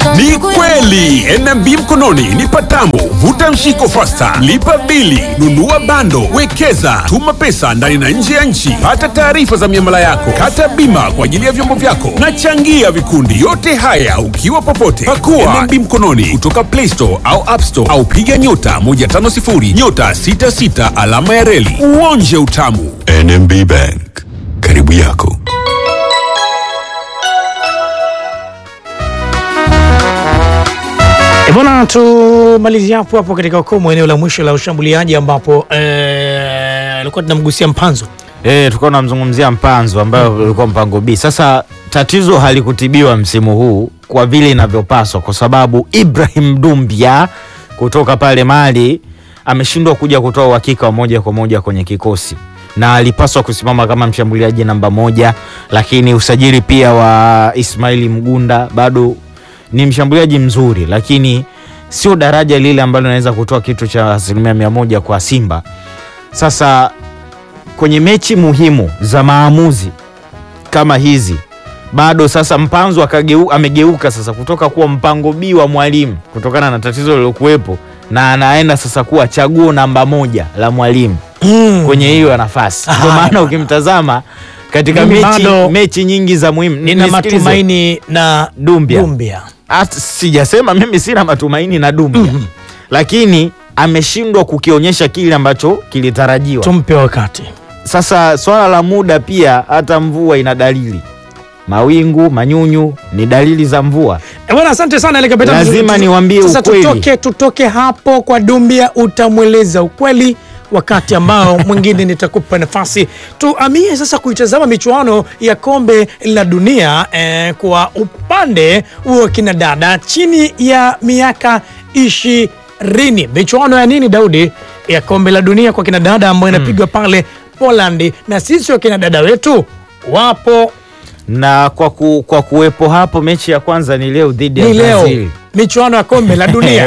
Ni kweli NMB mkononi ni patamu. Vuta mshiko fasta, lipa bili, nunua bando, wekeza, tuma pesa ndani na nje ya nchi, pata taarifa za miamala yako, kata bima kwa ajili ya vyombo vyako na changia vikundi. Yote haya ukiwa popote. Pakua NMB mkononi kutoka Play Store au App Store au piga nyota 150 nyota 66 alama ya reli uonje utamu. NMB Bank, karibu yako. E bwana, tumalizie hapo hapo katika ukomo eneo la mwisho la ushambuliaji ambapo eh, alikuwa tunamgusia Mpanzo. Eh, tulikuwa tunamzungumzia Mpanzo ambayo ulikuwa mpango B. Sasa tatizo halikutibiwa msimu huu kwa vile inavyopaswa, kwa sababu Ibrahim Dumbia kutoka pale Mali ameshindwa kuja kutoa uhakika wa moja kwa moja kwenye kikosi na alipaswa kusimama kama mshambuliaji namba moja, lakini usajili pia wa Ismaili Mgunda bado ni mshambuliaji mzuri, lakini sio daraja lile ambalo linaweza kutoa kitu cha asilimia mia moja kwa Simba. Sasa kwenye mechi muhimu za maamuzi kama hizi bado sasa Mpanzo akageu, amegeuka sasa kutoka kuwa mpango B wa mwalimu kutokana na tatizo lilokuwepo, na anaenda sasa kuwa chaguo namba moja la mwalimu Mm. kwenye hiyo nafasi. Ndio Haya maana bwana. ukimtazama katika Mimi mechi, bado mechi nyingi za muhimu Nina nisikilize. matumaini na Dumbia. Dumbia. Hata sijasema mimi sina matumaini na Dumbia Mhm. lakini ameshindwa kukionyesha kile ambacho kilitarajiwa. Tumpe wakati. Sasa swala la muda pia, hata mvua ina dalili, mawingu manyunyu ni dalili za mvua. E bwana, asante sana ile kapitani. Lazima Tu- niwaambie Sasa ukweli. tutoke, tutoke hapo kwa Dumbia, utamweleza ukweli wakati ambao mwingine nitakupa nafasi tuamie sasa kuitazama michuano ya kombe la dunia eh, kwa upande wa kina dada chini ya miaka ishirini. Michuano ya nini Daudi? Ya kombe la dunia kwa kina dada ambayo inapigwa pale Poland, na sisi wakina dada wetu wapo Na kwa, ku, kwa kuwepo hapo, mechi ya kwanza ni leo dhidi ya ni leo Brazil. michuano ya kombe la dunia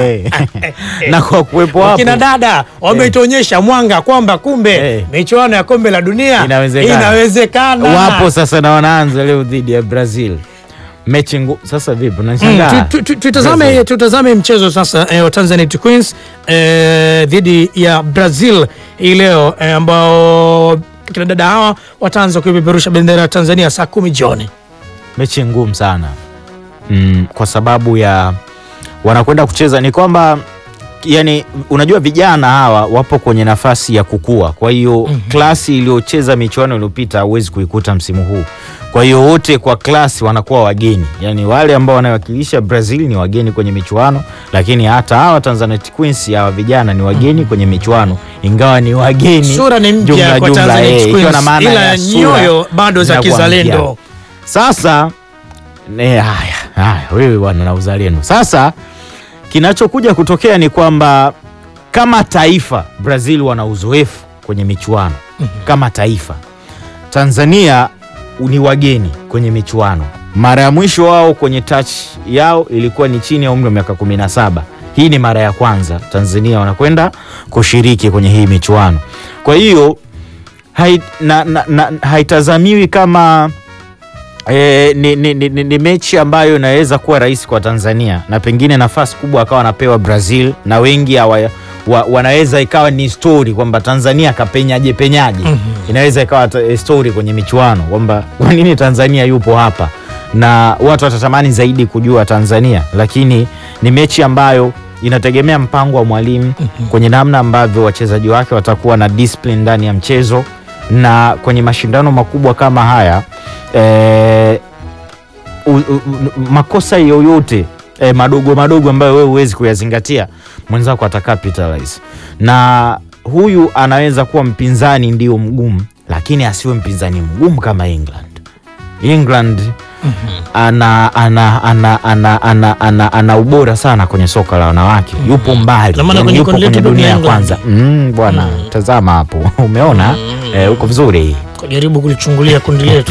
na kwa kuwepo hapo wakina dada wametuonyesha mwanga kwamba kumbe Eh. michuano ya kombe la dunia Inawezekana. inawezekana. wapo sasa na wanaanza leo dhidi ya Brazil mechi ngu... Sasa vipi, Mm, unashangaa tu- tu- tu- tutazame, tutazame mchezo sasa eh, wa Tanzanite Queens eh, dhidi ya Brazil hii leo eh, ambao kina dada hawa wataanza kuipeperusha bendera ya Tanzania saa kumi jioni. mechi ngumu sana mm, kwa sababu ya wanakwenda kucheza ni kwamba yani unajua vijana hawa wapo kwenye nafasi ya kukua kwa hiyo klasi iliyocheza michuano iliyopita huwezi kuikuta msimu huu kwa hiyo wote kwa klasi wanakuwa wageni yani wale ambao wanawakilisha brazil ni wageni kwenye michuano lakini hata hawa Tanzanite Queens hawa vijana ni wageni kwenye michuano ingawa ni wageni Sura ni mpya jumla kwa jumla, Tanzanite eh, ikiwa Queens, na maana ila ya sura nyoyo bado za zinakuwa kizalendo. mpya. Sasa ne, haya haya, wewe bwana na uzalendo. Sasa kinachokuja kutokea ni kwamba kama taifa Brazil wana uzoefu kwenye michuano kama taifa. Tanzania ni wageni kwenye michuano. Mara ya mwisho wao kwenye touch yao ilikuwa ni chini ya umri wa miaka 17. Hii ni mara ya kwanza Tanzania wanakwenda kushiriki kwenye hii michuano. Kwa hiyo hai, na, na, na, haitazamiwi kama E, ni, ni, ni, ni, ni mechi ambayo inaweza kuwa rahisi kwa Tanzania na pengine nafasi kubwa akawa anapewa Brazil na wengi hawa, wa, wanaweza ikawa ni story kwamba Tanzania kapenyaje penyaje. Inaweza ikawa ta- eh, story kwenye michuano kwamba kwa nini Tanzania yupo hapa, na watu watatamani zaidi kujua Tanzania, lakini ni mechi ambayo inategemea mpango wa mwalimu kwenye namna ambavyo wachezaji wake watakuwa na discipline ndani ya mchezo na kwenye mashindano makubwa kama haya eh, u, u, u, makosa yoyote eh, madogo madogo ambayo wewe huwezi kuyazingatia mwenzako ata capitalize, na huyu anaweza kuwa mpinzani ndio mgumu, lakini asiwe mpinzani mgumu kama England. England ana, ana, ana, ana, ana, ana, ana ubora sana kwenye soka la wanawake, yupo mbali, Na maana yani kwenye yupo kundi kwenye letu dunia ya England. kwanza. Mm, bwana tazama hapo umeona eh, uko vizuri Kujaribu kulichungulia kundi letu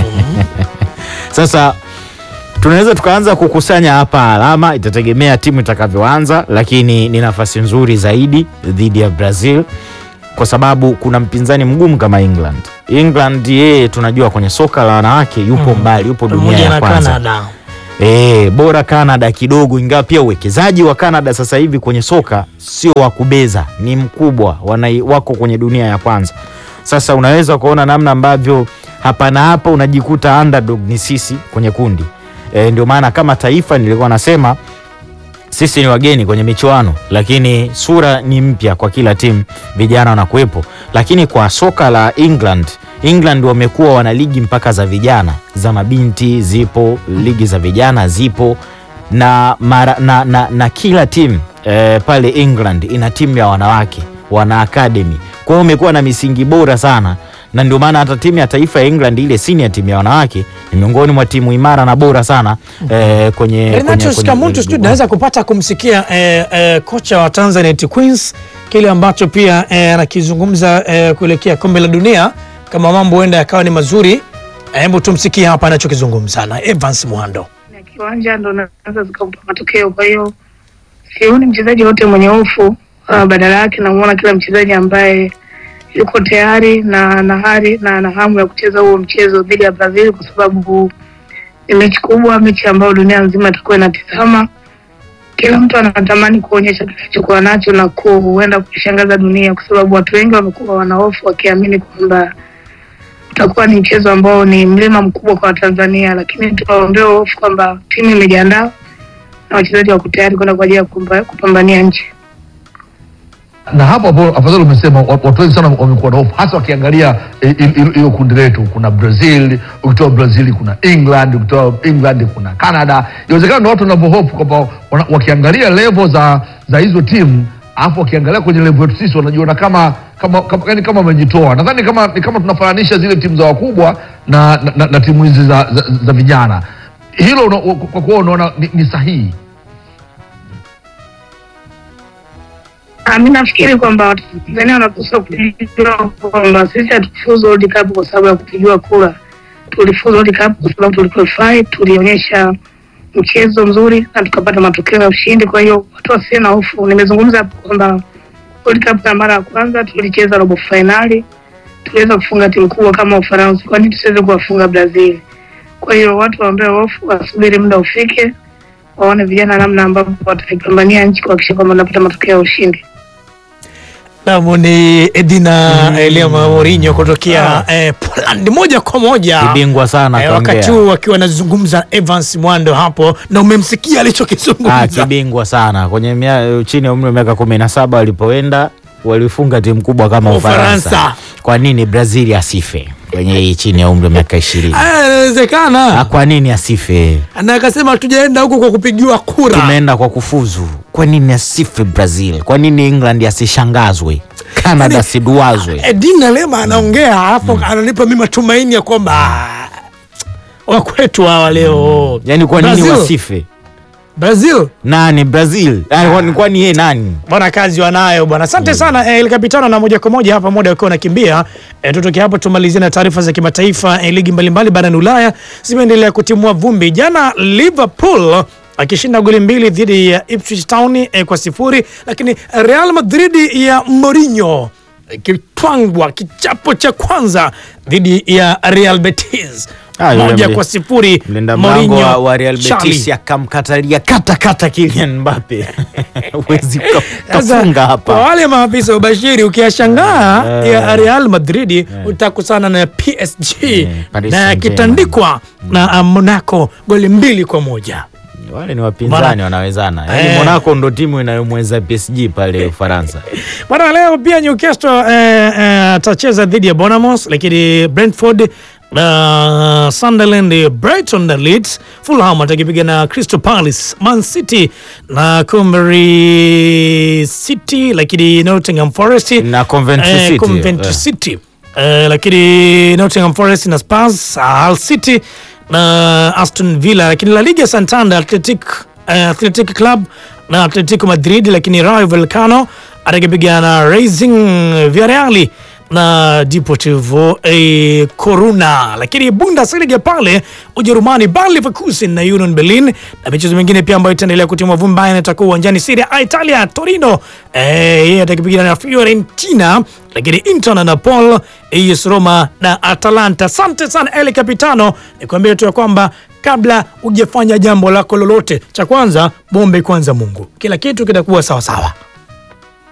sasa tunaweza tukaanza kukusanya hapa alama, itategemea timu itakavyoanza, lakini ni nafasi nzuri zaidi dhidi ya Brazil kwa sababu kuna mpinzani mgumu kama England. England yeye tunajua kwenye soka la wanawake yupo mbali, yupo dunia pamoja ya na kwanza. Canada. E, bora Canada kidogo, ingawa pia uwekezaji wa Canada sasa hivi kwenye soka sio wa kubeza, ni mkubwa, wana, wako kwenye dunia ya kwanza. Sasa unaweza kuona namna ambavyo hapa na hapa unajikuta underdog ni sisi kwenye kundi e, ndio maana kama taifa nilikuwa nasema sisi ni wageni kwenye michuano, lakini sura ni mpya kwa kila timu, vijana wanakuwepo. Lakini kwa soka la England, England wamekuwa wana ligi mpaka za vijana, za mabinti zipo, ligi za vijana zipo na, mara, na, na, na kila timu eh, pale England ina timu ya wanawake, wana academy. Kwa hiyo umekuwa na misingi bora sana na ndio maana hata timu ya taifa ya England ile senior timu ya wanawake ni miongoni mwa timu imara na bora sana eh, kwenye, Renato Scamuntu sijui tunaweza kupata kumsikia eh, eh, kocha wa Tanzanite Queens kile ambacho pia eh, anakizungumza eh, kuelekea kombe la dunia kama mambo huenda yakawa ni mazuri. Eh, Hebu tumsikie hapa anachokizungumza na Evans Muhando. ya kiwanja ndo naweza zikakupa matokeo. Kwa hiyo sioni mchezaji wote mwenye hofu uh, badala yake namuona kila mchezaji ambaye yuko tayari na na hari na na hamu ya kucheza huo mchezo dhidi ya Brazil, kwa sababu ni mechi kubwa, mechi ambayo dunia nzima itakuwa inatizama. Kila mtu anatamani kuonyesha kilichokuwa nacho na kuenda kuishangaza dunia, kwa sababu watu wengi wamekuwa wana hofu wakiamini kwamba utakuwa ni mchezo ambao ni mlima mkubwa kwa Watanzania, lakini tuwaondoe hofu kwamba timu imejiandaa na wachezaji wako tayari kwenda kwa ajili ya kupamba- kupambania nchi. na hapo hapo afadhali umesema wa- watu wengi sana wamekuwa na hofu hasa wakiangalia eh, il- il- hilo kundi letu kuna brazil ukitoa brazil kuna england ukitoa england kuna canada inawezekana na watu wanavyohofu kwamba wana- wakiangalia level za za hizo timu alafu wakiangalia kwenye level yetu sisi wanajiona kama kama kama, yani kama wamejitoa nadhani kama ni kama tunafananisha zile timu za wakubwa na, na, na, na timu hizi za, za, za vijana hilo una- kwa kuwa unaona ni, ni sahihi Ah, mi nafikiri kwamba Watanzania wanapaswa kujua kwamba sisi hatukufuzu World Cup kwa sababu ya kupigiwa kura. Tulifuzu World Cup kwa sababu tuliqualify, tulionyesha mchezo mzuri na tukapata matokeo ya ushindi. Kwa hiyo watu wasiwe na hofu. Nimezungumza hapo kwamba World Cup ya mara ya kwanza tulicheza robo fainali, tuliweza kufunga timu kubwa kama Ufaransa. Kwa nini tusiweze kuwafunga Brazil? Kwa hiyo watu waondoe hofu, wasubiri muda ufike, waone vijana namna ambavyo wataipambania nchi kuhakikisha kwamba wanapata matokeo ya ushindi. Naam, ni Edina mm. Eliama Mourinho kutokea eh, Poland moja kwa moja Kibingwa sana eh, kaongea. wakati huu akiwa anazungumza Evans Mwando hapo, na umemsikia Ah, alichokizungumza. kibingwa sana kwenye mia, chini ya umri wa miaka kumi na saba walipoenda walifunga timu kubwa kama Ufaransa. Ufaransa. Kwa nini Brazil asife kwenye hii chini ya umri wa miaka ishirini? Ah, Inawezekana Kwa nini asife? na akasema hatujaenda huko kwa kupigiwa kura. Tumeenda kwa kufuzu. Kwa nini asife Brazil? Kwa nini England asishangazwe? Canada siduazwe? Edina Lema anaongea hapo, ananipa mimi matumaini ya kwamba ah, wakwetu hawa leo Yaani kwa nini Brazil. wasife? Brazil Nani Brazil? Ah, kwani- Kwani yeye nani? bwana, kazi wanayo bwana. Asante sana eh, El Capitano, na moja kwa moja hapa muda ukiwa unakimbia eh, tutoke hapo tumalizie na taarifa za kimataifa. Eh, ligi mbalimbali barani Ulaya zimeendelea kutimua vumbi. Jana Liverpool akishinda goli mbili dhidi ya Ipswich Town eh, kwa sifuri, lakini Real Madrid ya Mourinho ikitwangwa kichapo cha kwanza dhidi ya Real Betis Ah, yule moja mli- kwa sifuri. Mlinda mlango Mourinho, wa, wa Real Charlie. Betis akamkatalia kata kata Kylian Mbappe. Huwezi ka- Sasa, kafunga Kwa hapa. wale maafisa wa ubashiri ukiyashangaa Eh. ya Real Madrid utakusana na PSG Paris na Saint-Germain. yakitandikwa na uh, Monaco goli mbili kwa moja. Wale ni wapinzani Bwana- wanawezana. Yaani Eh. Monaco ndo timu inayomweza PSG pale Ufaransa. Bwana, leo pia Newcastle eh, eh, atacheza dhidi ya Bournemouth, lakini Brentford uh, Sunderland, Brighton na Leeds, Fulham atakipiga na Crystal Palace, Man City na Coventry City, lakini Nottingham Forest Na Coventry City, Coventry eh. City. Eh, lakini Nottingham Forest na Spurs, Hull City na Aston Villa, lakini La Liga Santander Athletic, eh, Athletic Club na Atletico Madrid, lakini Rayo Vallecano atakipiga na Racing Villarreal na Deportivo eh, Coruna, lakini Bundesliga pale Ujerumani Bayer Leverkusen na Union Berlin na michezo mingine pia ambayo itaendelea kutimwa vumbi Bayern itakuwa uwanjani. Serie A Italia Torino eh, yeye atakipiga na Fiorentina, lakini Inter na Napoli, AS Roma na Atalanta. Asante sana El Capitano, nikwambie tu ya kwamba kabla hujafanya jambo lako lolote. Cha kwanza, muombe kwanza Mungu, kila kitu kitakuwa sawa sawa.